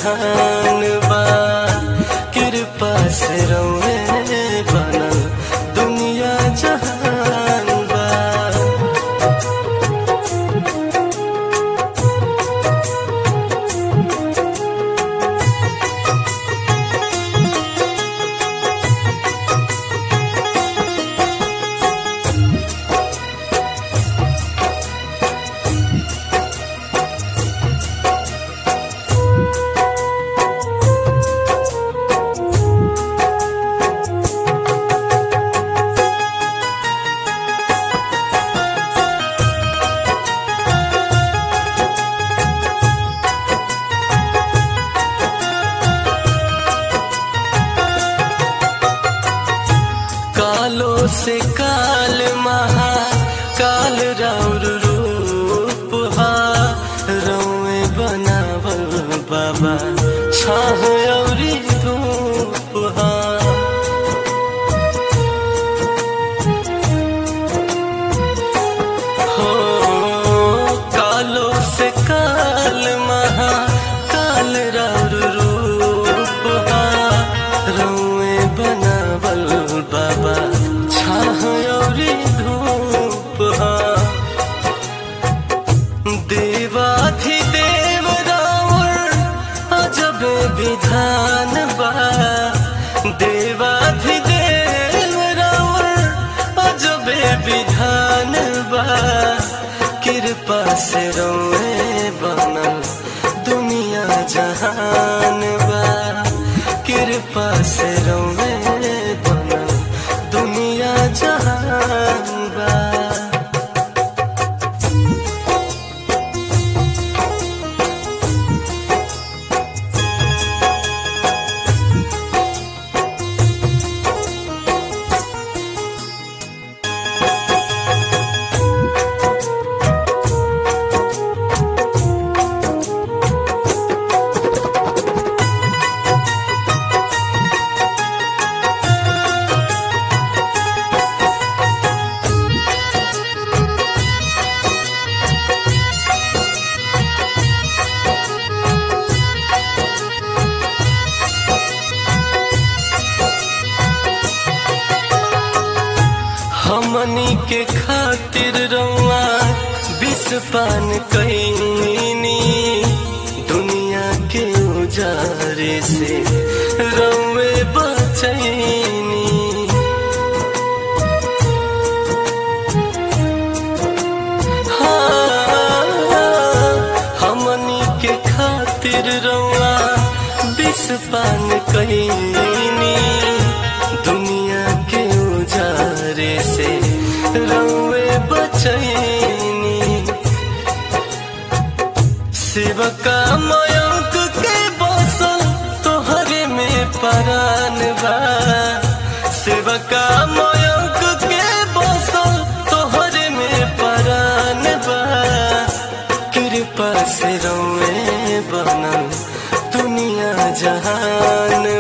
जहान बा कृपा से रौए बनल दुनिया जहान बा कालो से काल महा काल राउर रूप हा रौए बनावल बाबा छाह औरी धूप हा हो कालो से काल महा काल राउर रूप हा रौए बनावल बाबा छाह औरी धूप हा देवाधिदेव रावण अजब विधान बा देवाधिदेव रावण अजब विधान बा कृपा से रोए बनल दुनिया जहान बा कृपा से रोए बनल दुनिया जहान बा हमनी के खातिर रउआ विष पान कैनी दुनिया के उजारे से रउए बचैनी हाँ, हमनी के खातिर रउआ विष पान कैनी दुनिया के उजारे से रउए बचैनी शिवका मयंक के बसल तोहरे में परान बा शिवका मयंक के बसल तोहरे में परान बा कृपा से रउए बनल दुनिया जहान